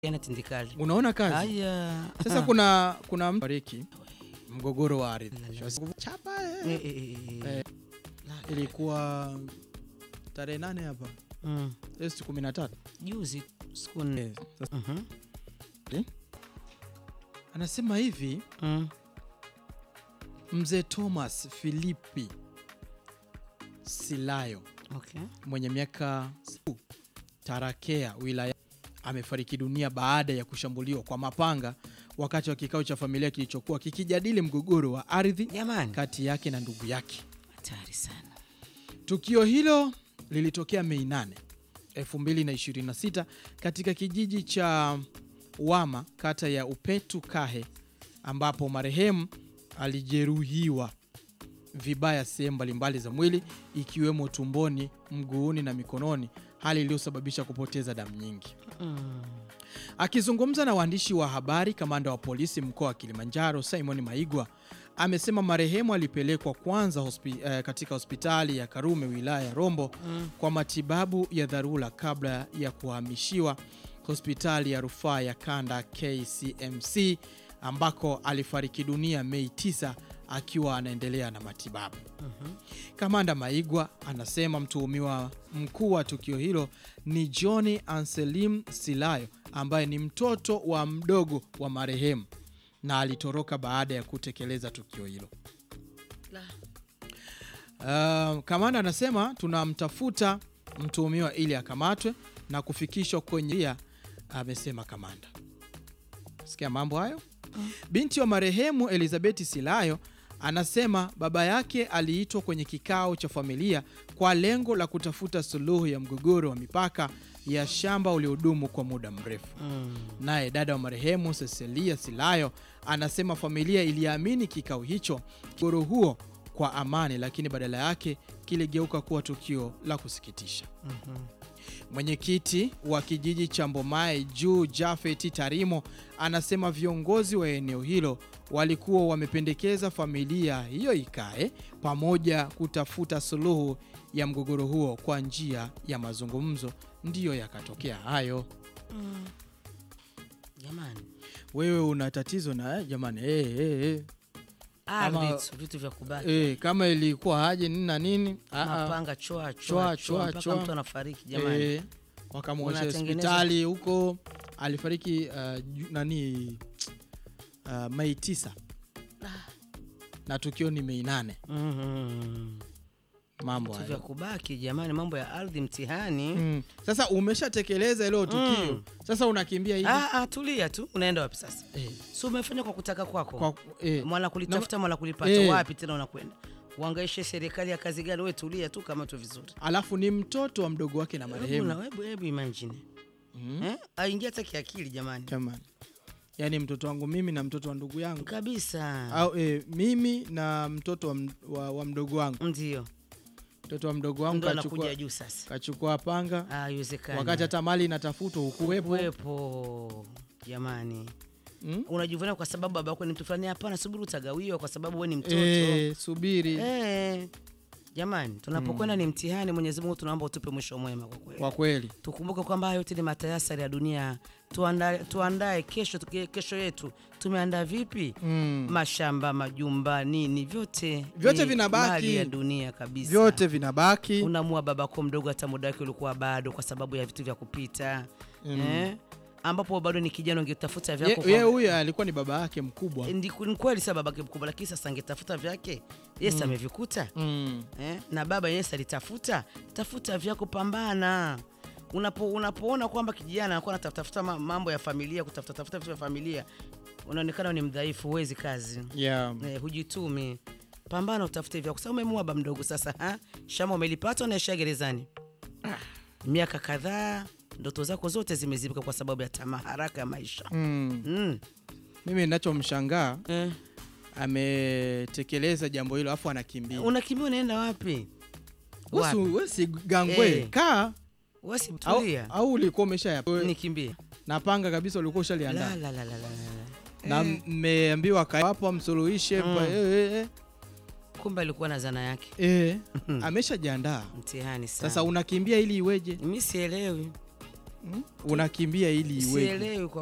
yana tindikali. Unaona kazi Haya. sasa, kuna kuna mtu fariki mgogoro wa ardhi La, chapa eh. Eh, eh, eh, eh. Eh, ilikuwa tarehe nane hapa Mm. Agosti kumi na tatu. Juzi siku nne. Eh, sasa Mhm. anasema hivi Mm. mzee Thomas Filipi Silayo Okay. mwenye miaka Tarakea wilaya amefariki dunia baada ya kushambuliwa kwa mapanga wakati wa kikao cha familia kilichokuwa kikijadili mgogoro wa ardhi Jamani, kati yake na ndugu yake. hatari sana. Tukio hilo lilitokea Mei 8, 2026 katika kijiji cha Wama kata ya Upetu Kahe ambapo marehemu alijeruhiwa vibaya sehemu mbalimbali za mwili ikiwemo tumboni, mguuni na mikononi, hali iliyosababisha kupoteza damu nyingi. Mm. Akizungumza na waandishi wa habari, kamanda wa polisi mkoa wa Kilimanjaro Simon Maigwa amesema marehemu alipelekwa kwanza hospi, eh, katika hospitali ya Karume wilaya ya Rombo Mm. kwa matibabu ya dharura kabla ya kuhamishiwa hospitali ya rufaa ya kanda KCMC ambako alifariki dunia Mei 9 akiwa anaendelea na matibabu. Mhm. Kamanda Maigwa anasema mtuhumiwa mkuu wa tukio hilo ni John Anselim Silayo ambaye ni mtoto wa mdogo wa marehemu na alitoroka baada ya kutekeleza tukio hilo. La. Uh, kamanda anasema tunamtafuta mtuhumiwa ili akamatwe na kufikishwa kwenye ria, amesema kamanda. Sikia mambo hayo. Binti wa marehemu Elizabeth Silayo anasema baba yake aliitwa kwenye kikao cha familia kwa lengo la kutafuta suluhu ya mgogoro wa mipaka ya shamba uliodumu kwa muda mrefu. Mm. Naye dada wa marehemu Cecilia Silayo anasema familia iliamini kikao hicho mgogoro huo kwa amani, lakini badala yake kiligeuka kuwa tukio la kusikitisha. Mhm. Mwenyekiti wa kijiji cha Mbomae Juu Jafeti Tarimo anasema viongozi wa eneo hilo walikuwa wamependekeza familia hiyo ikae pamoja kutafuta suluhu ya mgogoro huo kwa njia ya mazungumzo, ndiyo yakatokea hayo. Mm. Jamani, Wewe una tatizo na eh, jamani eh, eh, eh. ardhi Ama- tu, vitu vya kubaki Eh, kama ilikuwa haje nini na nini ah, ah. mapanga choa Choa, choa choa, choa mpaka choa. mtu anafariki jamani. Eh, wakamwosha Unatengeneza- hospitali huko alifariki uh, ju- nani uh, Mei tisa na tukio ni Mei nane. Mhm. Mambo Vitu vya hayo kubaki jamani, mambo ya ardhi mtihani. mm. Sasa umeshatekeleza hilo tukio Mm. sasa unakimbia hivi Ah, ah, tulia tu, unaenda wapi sasa? eh, Si umefanya kwa kutaka kwako kwa, eh, mwana kulitafuta mwana kulipata Eh. wapi tena unakwenda uangaishe serikali ya kazi gani? We tulia tu kama tu vizuri. alafu ni mtoto wa mdogo wake na Hebu marehemu na- hebu hebu imagine mm. eh, aingia hata kiakili jamani, Jamani, yaani mtoto wangu mimi na mtoto wa ndugu yangu kabisa. au eh, mimi na mtoto wa, m- wa, wa mdogo wangu Ndio mtoto wa mdogo wangu ndo anakuja kachukua, juu sasa. kachukua panga Ah, haiwezekani. wakati hata mali inatafutwa hukuwepo Kuwepo jamani, mm? unajivunia kwa sababu baba yako ni mtu fulani. Hapana, subiri utagawiwa kwa sababu we ni mtoto Eh, subiri Eh, jamani, tunapokwenda ni mtihani. Mwenyezi Mungu tunaomba utupe mwisho mwema kwa kweli. kwa kweli Tukumbuke kwamba haya yote ni matayasari ya dunia. Tuandae, tuandae kesho, tuki- kesho yetu tumeandaa vipi? mm. Mashamba, majumba, nini, vyote Vyote ni vinabaki. mali ya dunia kabisa. vyote vinabaki unamua babako mdogo, hata muda wake ulikuwa bado, kwa sababu ya vitu vya kupita eh? ambapo bado ni kijana, ungetafuta vyako Ye- ye kwa- huyo alikuwa ni baba yake mkubwa Ndi- ni kweli sa babake mkubwa, lakini sasa angetafuta vyake yes, amevikuta mm. eh? na baba yes alitafuta. Tafuta vyako, pambana. Unapo, unapoona kwamba kijana anakuwa anatafuta ma- mambo ya familia, kutafuta tafuta vitu vya familia, unaonekana ni mdhaifu, huwezi kazi yeah. eh, hujitumi. Pambana, utafute vyako. Sasa umemua baba mdogo sasa, ha? shama umelipata, unaishia gerezani miaka kadhaa, ndoto zako zote zimezibika kwa sababu ya tamaa haraka ya maisha mm. mm. mimi ninachomshangaa eh. ametekeleza jambo hilo afu anakimbia Unakimbia unaenda wapi? Wapi? Wewe si- wewe si gangwe Eh. kaa Wasi au, tulia. au ulikuwa umesha Nikimbie. na panga kabisa ulikuwa La ushaliandaa la la la la. la. na Eh, mmeambiwa kaa hapo amsuluhishe Mm. pa- eh, eh, kumbe alikuwa na zana yake. eh, eh. ameshajiandaa Mtihani sana. sasa unakimbia ili iweje Mimi sielewi. unakimbia ili iweje? sielewi kwa